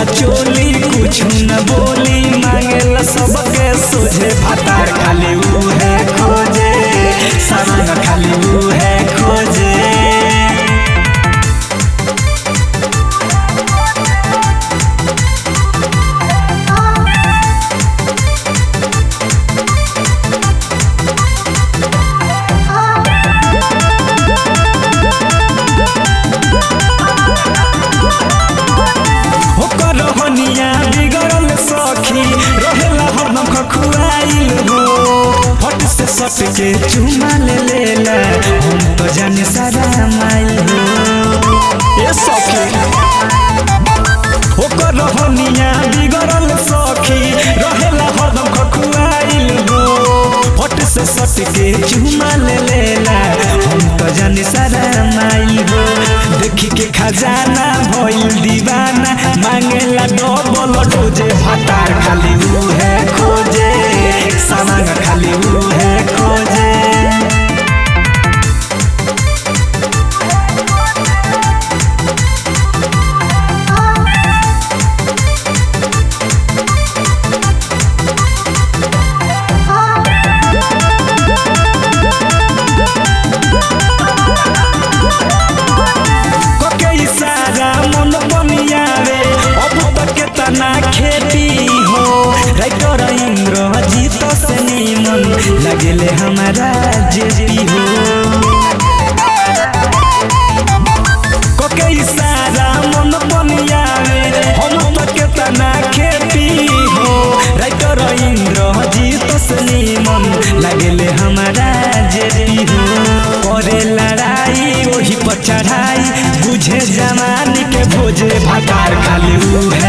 खोलेला चोली कुछ न बोली मांगेला सबके सोझे भातार खाली ऊ है खोजे सामान खाली ऊ है खोजे ओकर हनिया बिगड़ल सखी रहेला हरदम खखुआइल हो फट से सट के चुमा ले लेला हम तो जाने सारा माइल हो ए सखी ओकर हनिया बिगड़ल सखी रहेला हरदम खखुआइल हो फट से सट के चुमा ले लेला हम तो जाने सारा माइल हो देखी के खजाना भइल दीवाना मांगेला डबल डोजे भातार खाली ऊ है खोजे सामान खाली ऊ है खोजे कके इशारा मन बनियावे अब तक के तना खेती हो राइटर इंद्र जीत से निमन लगेले हमारा जेपी हो कके इशारा मन बनियावे हम तक के तना खेती हो राइटर इंद्र जीत से निमन लगेले हमारा जेपी हो करे लड़ाई वही पर चढ़ाई बुझे जमानी के भोजे भातार खाली ऊ है